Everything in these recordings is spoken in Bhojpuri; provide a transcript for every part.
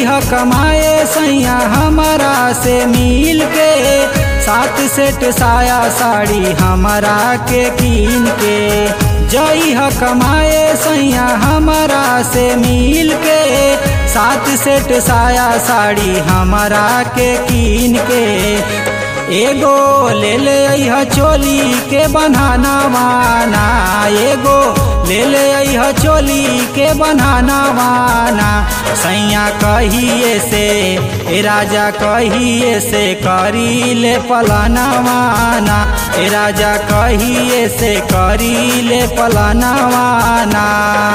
जई ह कमाए सैया हमारा से मिल के सात सेट साया साड़ी हमारा के कीन के जई ह कमाए सैया हमारा से मिल के सात सेट साया साड़ी हमारा के कीन के एगो ले ले अइह चोली के बन्हाना वाना एगो ले ले अइह चोली के बन्हाना वाना सैया कहिए से ए राजा कहिए से करी ले पलाना वाना ए राजा कहिए से करी ले पलाना वाना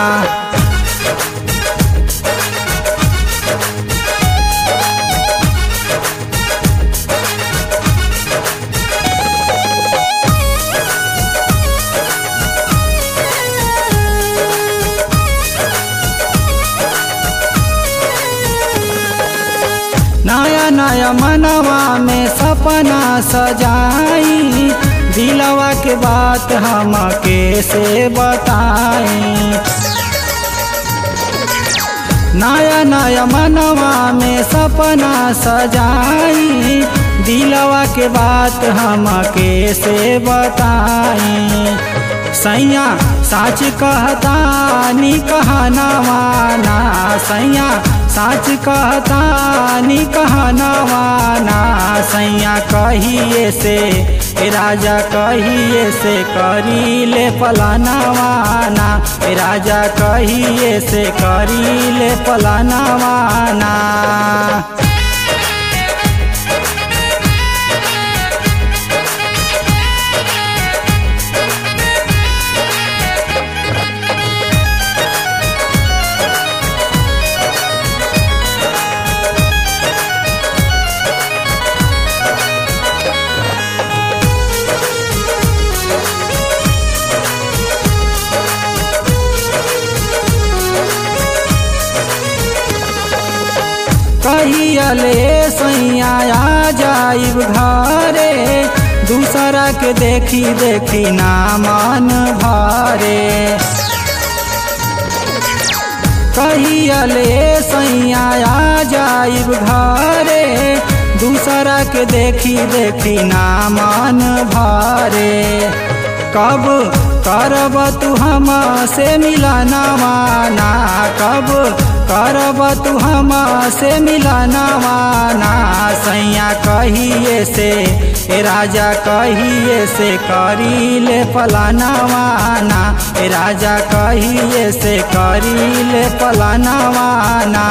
नया नया मनवा में सपना सजाई दिलवा के बात हम कैसे बताई नया नया मनवा में सपना सजाई दिलवा के बात हम कैसे बताई सैया साच कहता नी कहना माना सैया साच कहता नी कहना माना सैया कहिए से ए राजा कहिए से करी ले पलाना वाना ए राजा कहिए से करी ले पलाना वाना कहियले सैया आ जाइब घरे दूसरा के देखी देखी ना मन भरे कहियले सैया आ जाइब घरे दूसरा के देखी देखी ना मन भरे कब करब तू हम से मिलाना माना कब करब तू हम से मिलाना माना सैया कहिए से ए राजा कहिए से करी ले पलाना माना ए राजा कहिए से करी ले पलाना माना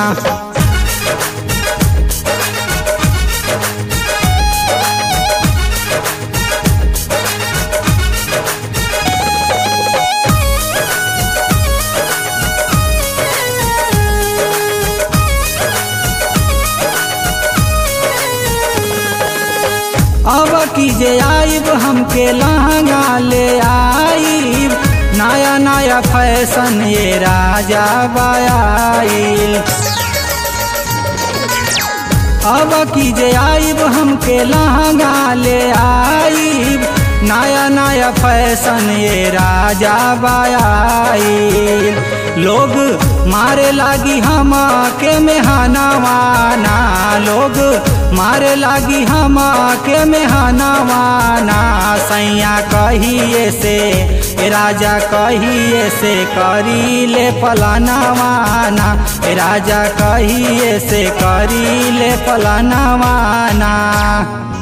अब कीजे आइब हमके लहंगा ले आइब नया नया फैशन ये राजा बायाइल अब कीजे आइब हमके लहंगा ले आइब नया नया फैशन ये राजा बायाइल लोग मारे लागी हम के मेहना वाना लोग मारे लागी हम के मेहना वाना सैया कहिए से ए राजा कहिए से करी ले पलाना वाना ए राजा कहिए से करी ले पलाना वाना